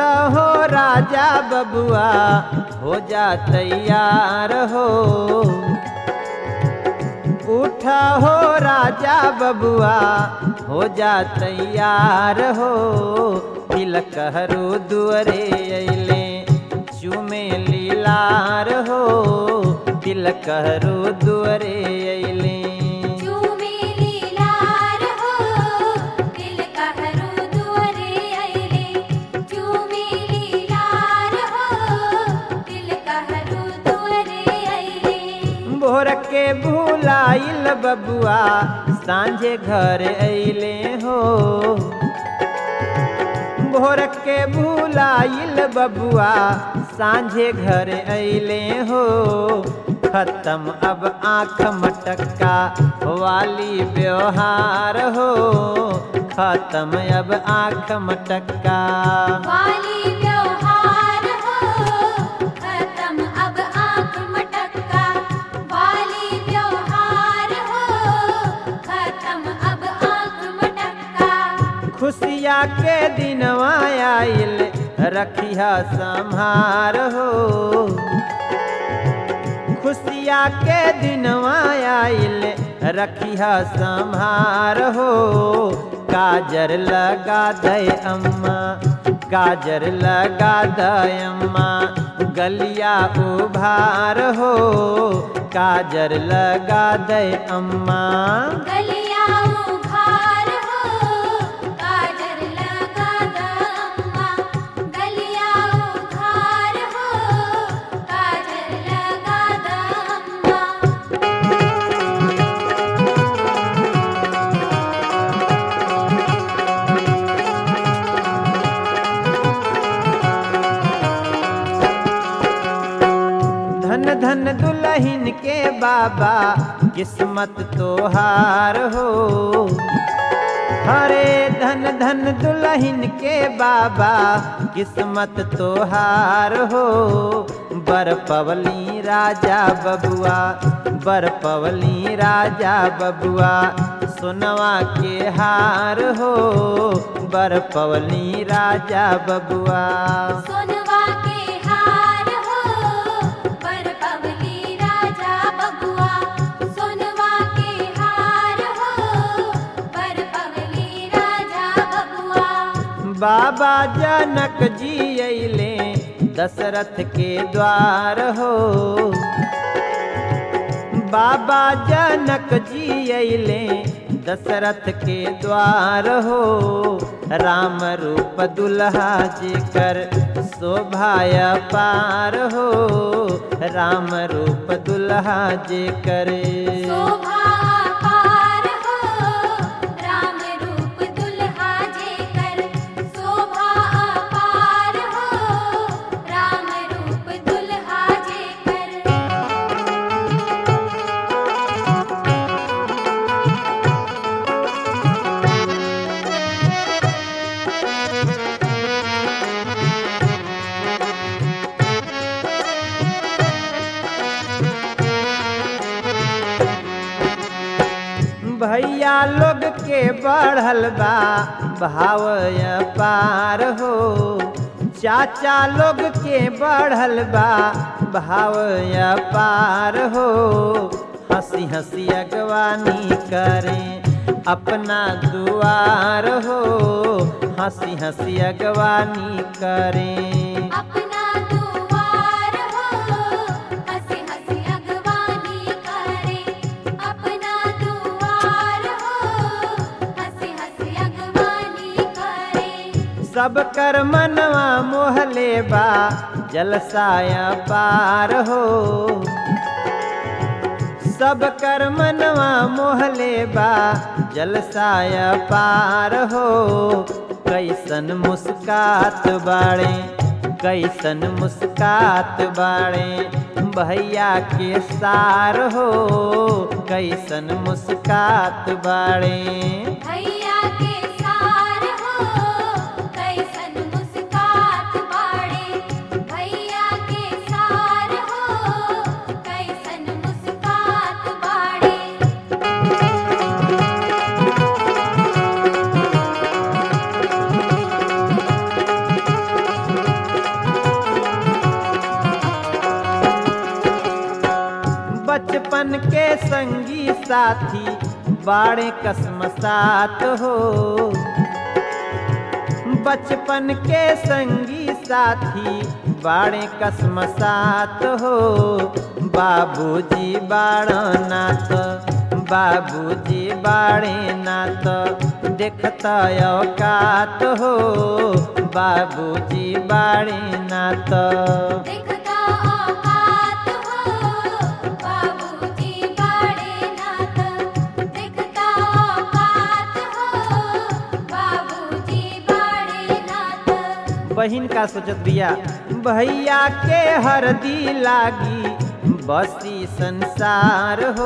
उठा हो राजा बबुआ हो जा तैयार हो उठा हो राजा बबुआ हो जा तैयार हो तिलकहरू दुअरे अइले चुमे लीलार हो तिलकहरू दुअरे अइले चूमे लीलार हो दिल कहरू दुअरे अइले चूमे लीलार हो दिल कहरू दुअरे अइले भोर के भूलाइल बबुआ सांझे घर अइले हो भोर के भूलाइल बबुआ सांझे घर अइले हो खत्म अब आँख मटक्का वाली व्यवहार हो खत्म अब आँख मटक्का वाली व्यवहार हो खत्म अब आंख मटक्का वाली व्यवहार हो खत्म अब आंख मटक्का खुशिया के दिनवा आइल रखिया संहार हो खुशिया के दिनवा आइल रखिया संहार हो काजर लगा दे अम्मा काजर लगा दे अम्मा गलिया उभार हो काजर लगा दे अम्मा गलिया उघार हो काजर लगा दम्मा गलिया उघार हो काजर लगा दम्मा धन धन दुल्हन के बाबा किस्मत तोहार हो हरे धन धन दुल्हन के बाबा किस्मत तोहार हो बर पवली राजा बबुआ बर पवली राजा बबुआ सोनवा के हार हो बर पवली राजा बबुआ सोनवा के हार हो पर पवली राजा बबुआ सोनवा के हार हो पर पवली राजा बबुआ बाबा जनक जी अइले दशरथ के द्वार हो बाबा जनक जी अइले दशरथ के द्वार हो राम रूप दुल्हा जी कर शोभाय पार हो राम रूप दुल्हा जी करे शोभा पार हो राम रूप दुल्हा जे कर शोभा पार हो राम रूप दुल्हा जे कर भैया लोग के बढ़ल बा भाव पार हो चाचा लोग के बढ़ल बा भाव पार हो हंसी हंसी अगवानी करें अपना दुआर हो हंसी हंसी अगवानी करें अपना दुआर हो हंसी हंसी अगवानी करे अपना दुआर हो हंसी हंसी अगवानी करे सब कर मनवा मोहले बा जलसाया पार हो सब कर मनवा मोहले बा जलसाया पार हो कैसन मुस्कात बाड़े कैसन मुस्कात बाड़े भैया के सार हो कैसन मुस्कात बाड़े भैया के सार हो कैसन मुस्कात बाड़े भैया के सार हो कैसन मुस्कात बाड़े बचपन के संगी साथी बाड़े कसम साथ हो बचपन के संगी साथी बाड़े कसम साथ हो बाबूजी बाड़ नाथ बाबूजी बाड़े नाथ देखता औकात हो बाबूजी बाड़े नाथ देखता औकात हो बाबूजी बाड़े नाथ देखता औकात हो बाबूजी बाड़े नाथ बहिन का सोचत बिया भैया के हरदी लागी बसी संसार हो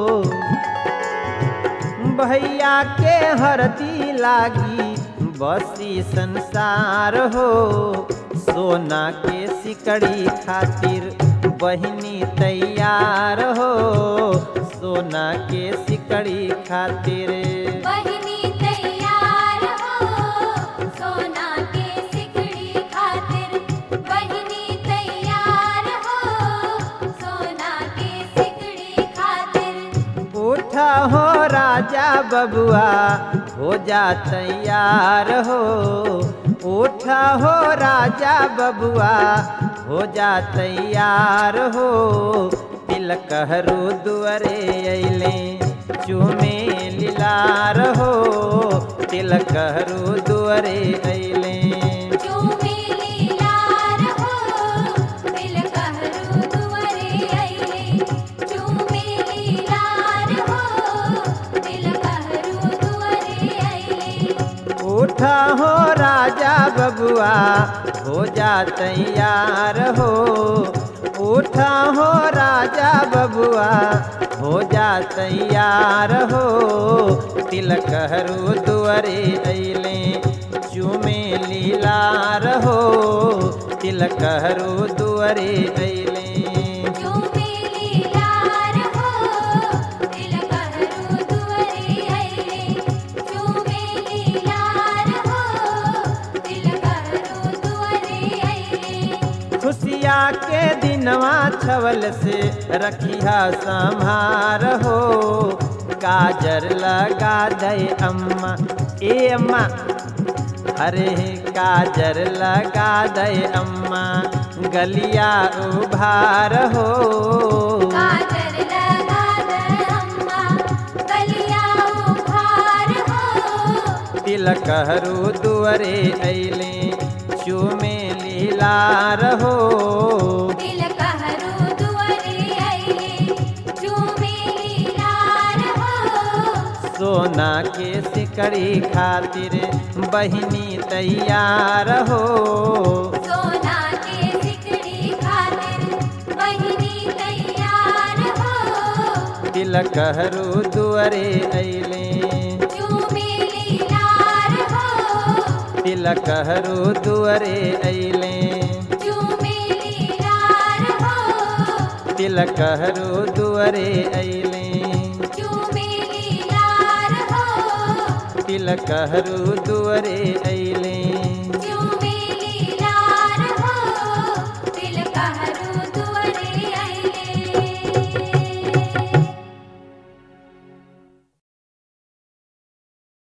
भैया के हरदी लागी बसी संसार हो सोना के सिकड़ी खातिर बहिनी तैयार हो सोना के सिकड़ी खातिर बहिनी तैयार हो सोना के सिकड़ी खातिर बहिनी तैयार हो सोना के सिकड़ी खातिर उठा हो राजा बबुआ हो जा तैयार हो उठा हो राजा बबुआ हो जा तैयार हो तिलकहरू दुअरे अइले चूमे लीलार हो तिलकहरू दुअरे अइले चूमे लीलार हो दिल कहरू दुअरे अइले चूमे लीलार हो दिल कहरू दुअरे अइले उठा हो राजा बबुआ हो जा तैयार हो उठा हो राजा बबुआ हो जा तैयार हो तिलकहरू दुअरे अइले चूमे लीलार हो तिलकहरू दुअरे अइले चूमे लीलार हो दिल कहरू दुअरे अइले चूमे लीलार हो दिल कहरू दुअरे अइले खुशिया के दिनवा छवल से रखिया संभार हो काजर लगा दे अम्मा ए अम्मा अरे काजर लगा दे अम्मा गलिया उभार हो काजर लगा दे अम्मा गलिया उभार हो तिलकहरू दुअरे अइले चूमे लीलार हो दिल कहरू दुअरे अइले चूमे लीलार हो सोना के सिकड़ी खातिर बहिनी तैयार हो सोना के सिकड़ी खातिर बहिनी तैयार हो तिलकहरू दुअरे अइले चूमे लीलार हो तिलकहरू दुअरे अइले चूमे लीलार हो तिलकहरू दुअरे अइले चूमे लीलार हो तिलकहरू दुअरे अइले चूमे लीलार हो दिल कहरू